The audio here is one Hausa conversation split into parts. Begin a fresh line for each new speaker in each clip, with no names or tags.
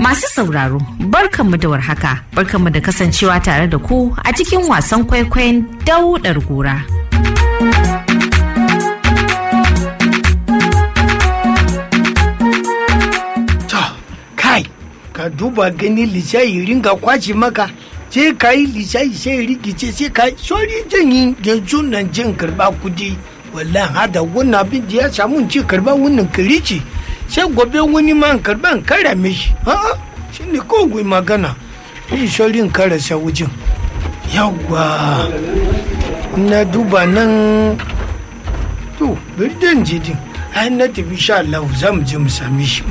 Masu sauraro, barkanmu da warhaka, barkanmu da kasancewa tare da ku a cikin wasan kwaikwayon daudar gora.
To, kai, ka duba gani lishayi ringa kwace maka, sai ka yi lishayi sai rikice sai ka yi sori jin yi yanzu nan jin karba kudi. Wallahi hada wannan abin da ya samu ci karba wannan kirici. Sai gobe wani man karban kara mishi. A'a, shi ne kawai magana. Yi sorin karasa wujin. Yawwa, na duba nan to bari dan je din ai na tafi sha Allah za mu je mu same shi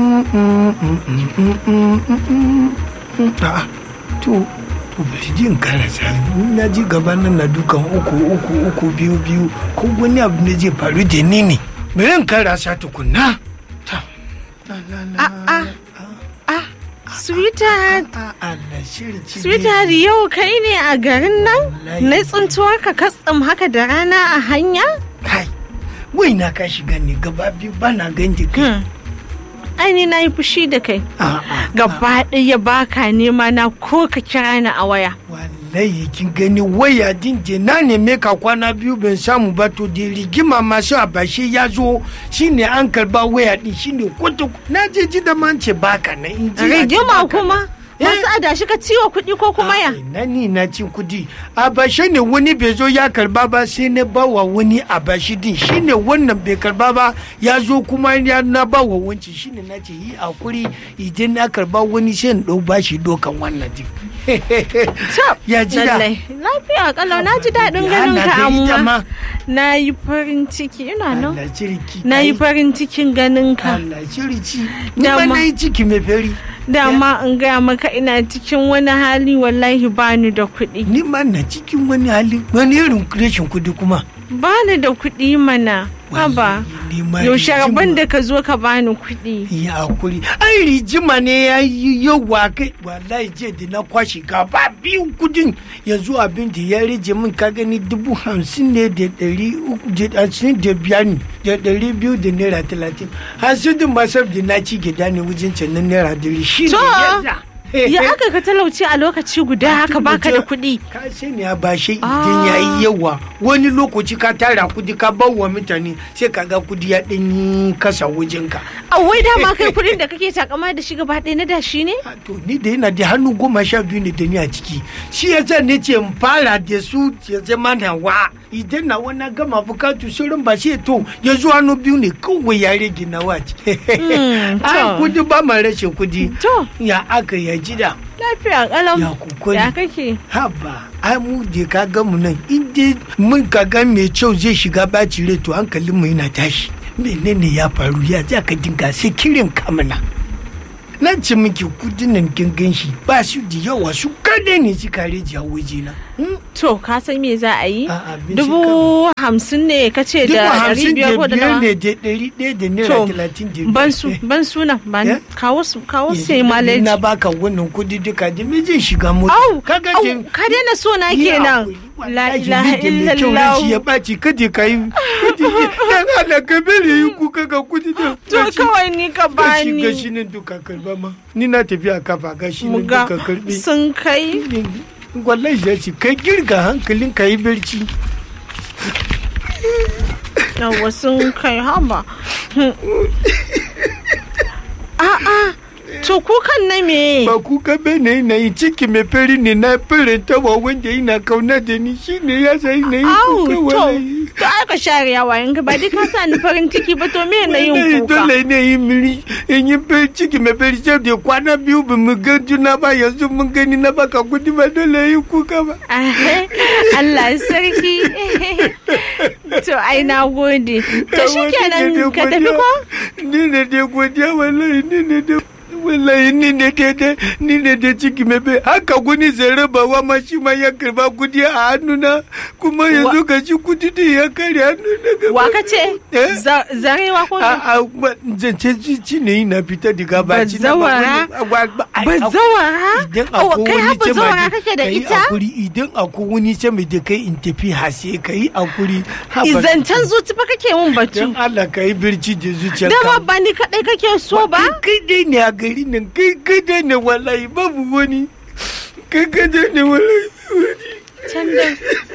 a'a to to bari din karasa na ji gaba nan na dukan uku uku uku biyu biyu ko wani abu ne zai faru da ni ne bari in karasa tukunna ta
A'a. Ah, sweetheart.
Allah shirci
Sweetheart yau kai ne a garin nan?
Wallahi.
Na tsuntuwar ka katsam haka da rana a hanya?
kai wai na ka shiga ne gaba biyu ba na ganji kai
Hmm. Ai ni na yi fushi da kai.
a'a
Gaba ɗaya baka nema na ko ka kira ni a waya.
wallahi kin gani waya din je na neme ka kwana biyu ban samu ba to da rigima masu abashe ya zo shine an karba waya din shine kwato na je ji da man ce baka na in ji a ce
Rigima
baka
kuma?
nan. Eh?
Wasu adashi ka ciwo kuɗi ko kuma ya?
Ai, na ni na cin kudi abashe ne wani bai zo ya karba ba sai na bawa wani abashi din shine wannan bai karba ba ya zo kuma ya na bawa wanci shine na ce yi hakuri idan na karba wani sai in dau bashi dokan wannan din ya ji da
Lallai. Lafiya kalau na ji daɗin
Ya,
ganin
na
ka
ga ita ma.
amma. Na yi farin ciki ina nan.
Allah ciriki
Na yi
kai.
farin cikin ganin ka.
Allah ciriki ni ma
Dama.
na yi ciki mai fari
Dama in gaya maka ina cikin wani hali wallahi bani da kuɗi.
ni ma na cikin wani hali wani irin rashin kudi kuma
Bani da kuɗi mana. Haba.
Wallahi, ni ma
Yaushe
rijima.
rabon da ka zo ka bani kuɗi.
ya hakuri ai rijima ne ya yi yawa kai wallahi je da na kwashe gaba biyu kudin yanzu abin da ya rage min ka gani dubu hamsin ne da ɗari uku da hamsin da biyar ne da ɗari biyu da naira talatin hamsin din masar da na ci gida ne wajen can na naira dari shi ne
To,
yasa.
Ya aka ka talauci a lokaci guda haka baka da kuɗi.
ka sani ya bashe idan ya yi yawa wani lokaci ka tara kudi ka bar wa mutane sai ka ga kudi ya ɗan yi kasa wajenka
A wai dama kai kuɗin da kake takama da shi gaba ɗaya na dashi ne?
A to ni da yana da hannu goma sha biyu ne da ni a ciki shi ya sa ne ce in fara da su ya zama nawa idan na wani gama bukatu sauran ba sai to ya zo hannu biyu ne kawai ya rage nawa ce
Mm,
ai
to.
kudi ba ma rashin kudi
To,
ya aka ya ji da
lafiya ƙalam.
ya kokari
Ya kake?
haba ai mu da ka ga mu nan in dai mun ka ga mai kyau zai shiga baci rai to hankalin mu yana tashi menene ya faru ya za ka dinga sai kirin kamana na ce miki kudin nan kin gan shi ba su da yawa su kada ne su kare ji a waje na
To, ka san me za a yi?
A'a, bin
Dubu hamsin ne ka ce
dubu
da ɗari
hamsin
biyar
da
ko da
biyar
nawa?
ne da ɗari ɗaya da naira
To,
talatin da biyar
Ban su,
Eh,
ban suna, ban
Eh?
kawo su, kawo
yanzu
sai
da
maleji.
na baka wannan kudi duka da me zai shiga mota
Au,
kaga
au,
da-
ka daina so na
Yi
kenan.
hakuri,
La
wallahi
ilaha
ni da mai kyau
illallah.
rashi ya ɓaci kada ka yi kada yi dan Allah ka bari yi kuka ga kudi da
To kawai ni ka
gashi
bani.
gashi nan duka karba ma ni na tafi a kafa gashi nan
Muga
duka karbi
sun kai.
wallahi ya ce kai girga hankalin ka yi barci
Yawwa sun kai haba. A'a, to kukan na me?
ba kuka bane na yi ciki mai fari ne na faranta wa wanda yana kauna da ni shine ya sai na yi
Au,
kuka
to,
wallahi
to aka share yawa yanka ba dai ka sa ni farin ciki ba to me na yin
Wallahi
kuka?
dole ne yi miri in yi bai ciki mai bai sai da kwana biyu ba mu ga juna ba yanzu mun gani na baka kudi ba dole yi kuka ba
Ahe, Allah sarki. To ai na gode. To shi kenan ka tafi ko?
ni ne dai godiya wallahi ni ne dai wallahi ni ne dai dai ni ne dai ciki mai bai haka guni zai rabawa ma shi ma ya karba kudi a hannuna kuma yanzu ga shi kudi din ya kare hannu daga
Wa ka ce?
Eh?
Za- Zarewa ko?
a a zance ci ne na fita daga baci na
Bazawara?
ba
Bazawara?
idan
Oh,
akwai
kai
wani
har
ce
bazawara kake da
ka yi
ita?
hakuri idan akwai wani ce mai da kai in tafi hase ka yi hakuri
Izancan zuci fa kake mun batu.
don Allah ka yi birci da zuciya
Dama ba ni kaɗai kake so ba?
kai dai ne a gari nan kai kada ne wallahi babu wani kai kada ne wallahi wani
can dai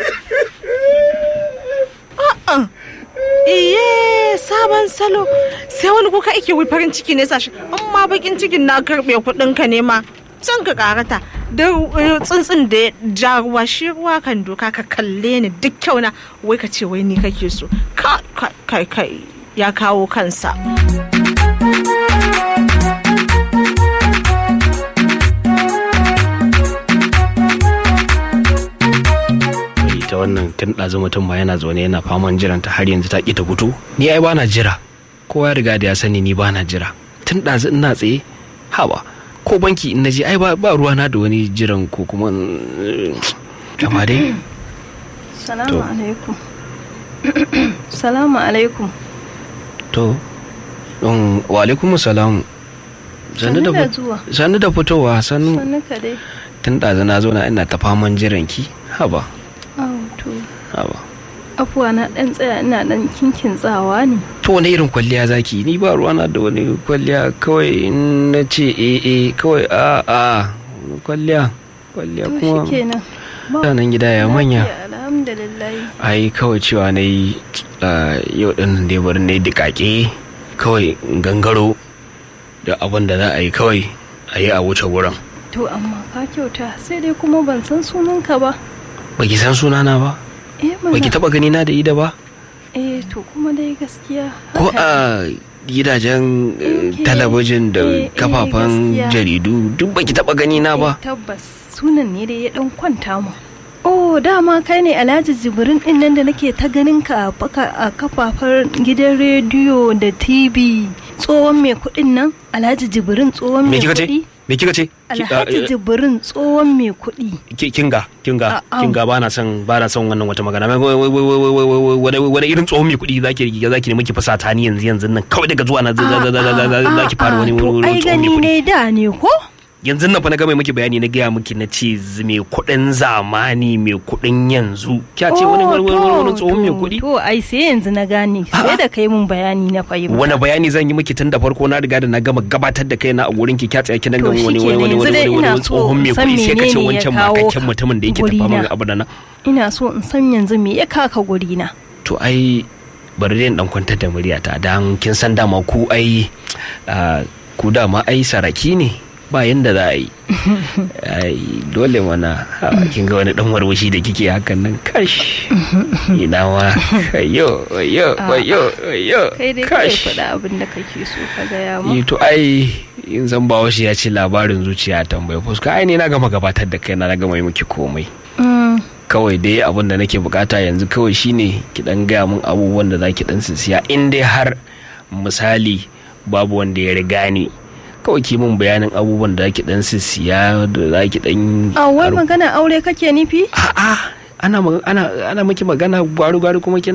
a'a iye sabon salo sai wani kuka ake wai farin ciki ne sashi amma bakin cikin na karbe kudin ka ne ma can ka karata da eh, tsuntsun da ya ja ruwa shi ruwa kan doka ka kalle ni duk kyau na wai ka ce wai ni kake so ka kai kai kai ya kawo kansa
ita wannan tun ɗazu mutum ma yana zaune yana faman jiran ta har yanzu ta ƙi ta fito ni ai bana jira kowa ya riga da ya sani ni bana jira tun ɗazu ina tsaye haba ko banki in naje ai ba ba ruwana da wani jiran ko kuma mm, amma dai
Salamu
To.
alaikum. Salamu alaikum.
to um, wa alaikum salam sannu da
Sannu da
fut-
zuwa.
sannu da fitowa sannu
Sannu ka dai.
tun ɗazu na zo na ina ta faman jiran ki haba
Aw, to.
haba
Afuwa na ɗan tsaya ina ɗan kinkin tsawa ne.
to wani irin kwalliya zaki ni ba ruwana da wani kwalliya kawai in na ce eh eh kawai a a kwalliya kwalliya
To
kuma
shi kenan.
mutanen gida ya manya
Lafiya, Alhamdulillah.
ai kawai cewa na yi yau din nan dai bari na yi dikake kawai in gangaro da abin da za a yi kawai a yi a wuce wurin
To amma ka kyauta sai dai kuma ban san sunanka ba.
baki san sunana ba
Eh
baki
mana.
taba gani na da ida ba
Eh to kuma dai gaskiya.
ko
haka
a gidajen eh,
Okay.
talabijin da
Eh, eh,
kafafen
gaskiya.
jaridu duk baki taba gani na ba
Eh, tabbas sunan ne dai ya dan kwanta mu oh dama kai ne alhaji jibrin din nan da nake ta ganin ka a baka- a kafafen gidan rediyo da tv tsohon mai kudin nan alhaji jibrin tsohon
me
mai
kika ce
kudi
me kika ce Ki- ah,
alhaji
eh,
jibrin tsohon mai kudi
ki- kinga kinga
Ah, ah.
kinga ba na son ba na son wannan wata magana Wai- wai- wai- wai- wai- wai- wai- wani wani irin tsohon mai kuɗi zaki riga zaki ne miki fasata ni yanzu yanzu nan kawai daga zuwa na za- za- za- za- za- za- zaki fara wani
to
wani
ai
tsohon mai
gani
kuɗi
ne da ne ko
yanzu nan fa na ga mai miki bayani na gaya miki na ce z- mai kuɗin zamani mai kuɗin yanzu kya ce wani wani wani wani
to,
tsohon mai
to,
kuɗi
to ai sai yanzu na gane sai da kai mun bayani na fahimta
wani bayani zan yi miki tun da farko na riga da na gama gabatar da kaina a gurin ki kya tsaya kina
To,
ga wani wani
shikenan,
wani
yanzu
wani
dai
wani
ina
wani
so
tsohon mai
in san
kuɗi sai ka ce
menene ya
wancan
kawo
makakken
ka
mutumin da yake tafa
gurina.
min abu da nan
ina so in san yanzu me ya kaka guri na
to ai bari dai in dan kwantar da muryata dan kin san dama ku ai ah, ku dama ai saraki ne ba yanda za a yi ai dole mana ha, kin ga wani dan warwashi da kike hakan nan kash ina ma ayo ayo ayo ayo
kai dai kai
kash
faɗa abin da kake so ka gaya mu
Yi to ai in san ba ya ce labarin zuciya tambayi fuska ai ne na gama gabatar da kai na gama yi miki komai
Mm,
kawai dai abin da nake bukata yanzu kawai shine ki dan gaya min abubuwan da zaki dan siya in dai har misali babu wanda ya riga ni kawai ki min bayanin abubuwan da zaki dan siya da zaki dan
a wai magana aure kake nufi
a'a ana ma- ana ana miki magana gwaru gwaru kuma kina